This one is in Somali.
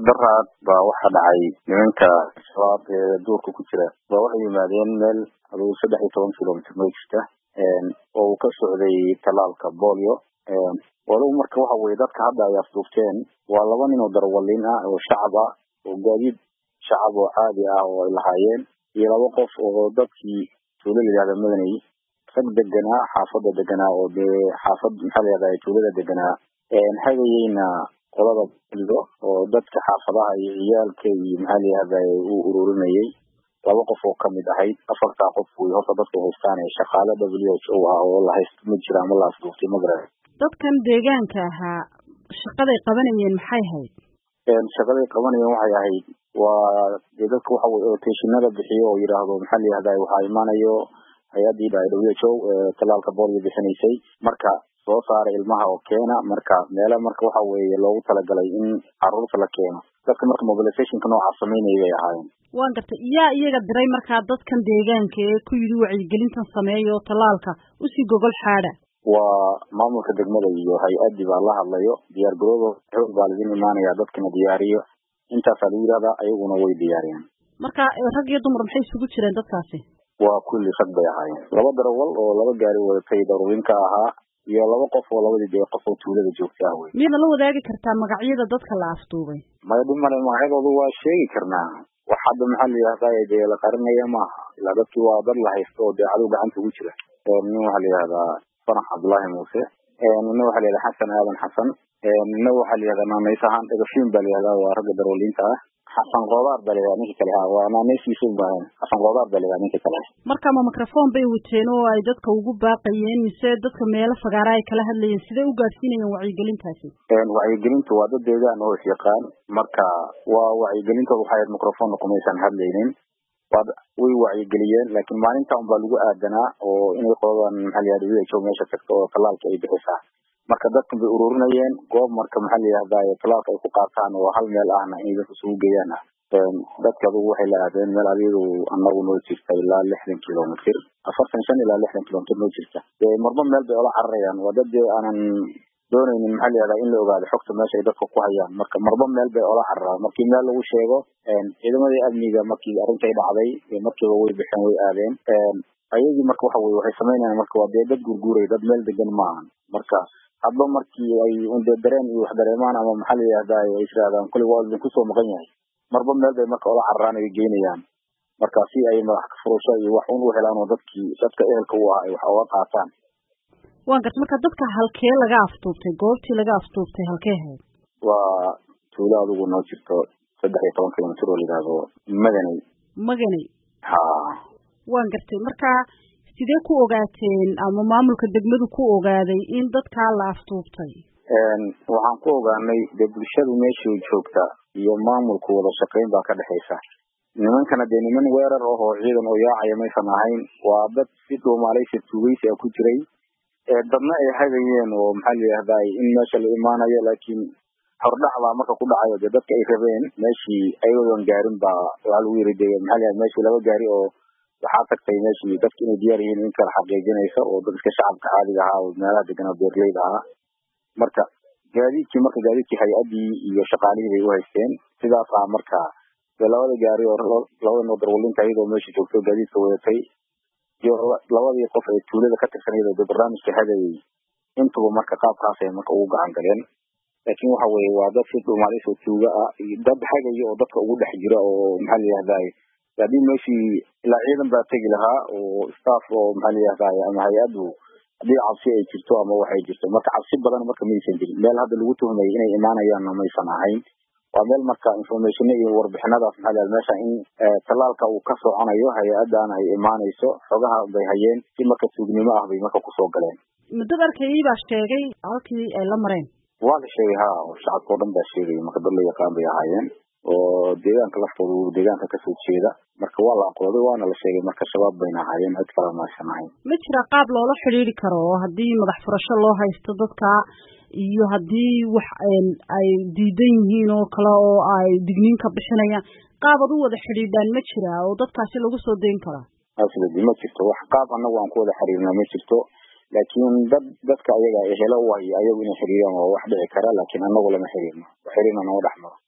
daraad baa waxa dhacay nimanka shabaab ee duurka ku jira baa waxay yimaadeen meel adugu saddex iyo toban kilomitr noo jirta oo uu ka socday talaalka bolio walow marka waxa weye dadka hadda ay afduubteen waa laba nin oo darawaliin ah oo shacab ah oo gaadiid shacab oo caadi ah oo ay lahaayeen iyo laba qof oo dadkii tuulo layihahda madanay rag deganaa xaafada deganaa oo dee xaafad maxaa layihahda tuulada deganaa hagayeyna qolada boligo oo dadka xaafadaha iyo ciyaalka iyo maxaa layihahda uu ururinayay laba qof oo kamid ahayd afartaa qof wey horta dadku haystaan ee shaqaale w h o ah oo la haysto ma jira ama la afduuftay magara dadkan deegaanka ahaa shaqaday qabanayeen maxay hayd shaqaday qabanayeen waxay ahayd waa dee dadka waxa weye otashinada bixiyo oo yidhaahdo maxaa layihahda waxaa imaanayo hay-adii dha w h o talaalka bolio bixinaysay marka soo saara ilmaha oo keena marka meele marka waxa weeye loogu talagalay in caruurta la keeno dadka marka mobilizationka noocaas samaynaya bay ahaayeen waan gartay yaa iyaga diray markaa dadkan deegaanka ee ku yidhi wacyigelintan sameeya oo talaalka usii gogol xaada waa maamulka degmada iyo hay-adii baa la hadlayo diyaar garoodo xoog baa laidin imaanaya dadkana diyaariyo intaasaa lagu yidhahdaa ayaguna way diyaariyeen marka rag iyo dumar maxay isugu jireen dadkaasi waa kulli rag bay ahaayeen laba darawal oo laba gaari wadatay daruurinka ahaa iyo laba qof oo labadii dee qof oo tuulada joogta ah wey miyadna la wadaagi kartaa magacyada dadka la afduubay maya dhimale magacyadoodu waa sheegi karnaa wax hadda maxaa layihahdaa dee la qarinaya maaha ilaa dadkii waa dad la haysto oo dee cadow gacanta ugu jira nin waxaa layihahdaa fanax cabdullaahi muuse nina waxaa layihahda xasan aadan xasan nina waxaa layihahdaa naanaysahaan dhagafin baa layihahdaa waa ragga darawaliinta ah xasan koodaar baa layihahda ninka kale ah waa naanaysiisa baahan xasan koodaar baa layihahda ninka kale marka ma microphone bay wateen oo ay dadka ugu baaqayeen mise dadka meelo fagaara ay kala hadlayeen sidee u gaadhsiinayeen wacyigelintaasi wacyigelinta waa dad deegaan oo isyaqaan marka waa wacyigelintooda waxay ahayd microphone kumaysan hadlaynin waa way wacyigeliyeen laakiin maalinta un baa lagu aadanaa oo inay qoladan maxaa layihahda w h o meesha tagto oo talaalka ay bixisaa marka dadkan bay ururinayeen goob marka maxaa layihahda talaalka ay ku qaataan oo hal meel ahna inay dadka isugu geeyaan ah dadka adugu waxay la aadeen meel adigu anagu noo jirta ilaa lixdan kilomitr afartan shan ilaa lixdan kilomitr noo jirta marba meel bay ola cararayaan waa dad dee aanan doonaynin maxaa layihahda in la ogaado xogta meesha ay dadka ku hayaan marka marba meel bay ola cararaan markii meel lagu sheego ciidamadii amniga markii arrintay dhacday markiiba way bixeen way aadeen ayagii marka waxa weye waxay sameynayaan marka waa dee dad gurguuray dad meel degan maahan marka hadba markii ay unde dareen iyo wax dareemaan ama maxaa layihahda ay israadaan kulli waa idin kusoo maqan yahay marba meel bay marka ola cararaan ay geynayaan marka si ay madax furasho iyo wax un u helaan oo dadkii dadka ehelka u ah ay wax oga qaataan waan garta marka dadka halkee laga afduubtay goobtii laga afduubtay halkee hayd waa tuulo adigu noo jirto saddex iyo toban kilomitr oo layihahdo madanay maganay ha waan gartay marka sidee ku ogaateen ama maamulka degmadu ku ogaaday in dadkaa la afduubtay waxaan ku ogaanay dee bulshadu meeshii joogta iyo maamulku wada shaqayn baa ka dhexaysa nimankana dee niman weerar ah oo ciidan oo yaacaya maysan ahayn waa dad si dhuumaalaysa tuugeysi a ku jiray dadna ay hagayeen oo maxaa layihahda in meesha la imaanayo laakiin hordhac baa marka ku dhacayo dee dadka ay rabeen meeshii ayagoon gaarin baa waxaa lagu yiri de maxaa layihahda meeshii laba gaari oo waxaa tagtay meeshii dadka inay diyaar yihiin in kala xaqiijinaysa oo dadka shacabka caadiga ahaa oo meelaha deganaa beerleyda ahaa marka gaadiidkii marka gaadiidkii hay-adii iyo shaqaalihii bay u haysteen sidaas ah marka dee labada gaari oo labada noo darwalinta iyadoo meesha joogto gaadiidka wadatay iyo labadii qof ee tuulada ka tirsan iyadoo dee barnaamijka hagayay intuba marka qaabkaasay marka ugu gacan galeen laakiin waxa weye waa dad si dhuumaalis oo tuuga ah dad hagaya oo dadka ugu dhex jira oo maxaa layihahday haddii meeshii ilaa ciidan baa tegi lahaa oo staff oo maxaa layihahday ama hay-addu haddii cabsi ay jirto ama waxay jirto marka cabsi badan marka maysan jirin meel hadda lagu tuhmayay inay imaanayaanna maysan ahayn waa meel marka informationa iyo warbixinadaas maxaa layihahda meesha in talaalka uu ka soconayo hay-adan ay imaanayso xogaha bay hayeen si marka tuugnimo ah bay marka kusoo galeen muddada arkayay baa sheegay halkii ay la mareen waa la sheegay ha shacabka o dhan baa sheegay marka dad la yaqaan bay ahaayeen oo deegaanka laftooda deegaanka kasoo jeeda marka waa la aqooday waana la sheegay marka shabaab bayna ahaayeen cid kale maysan ahayn ma jira qaab loola xidhiiri karo oo haddii madax furasho loo haysto dadka iyo haddii wax ay diidan yihiin oo kale oo ay digniin ka bixinayaan qaab ad u wada xidhiidhaan ma jira oo dadkaasi lagu soo dayn karaa asladi ma jirto wax qaab anagu aan ku wada xiriirna ma jirto laakiin dad dadka ayaga helo u haya ayagu inay xiriiraan waa wax dhici kara laakiin anagu lama xiriirno xiriirna nama dhex maro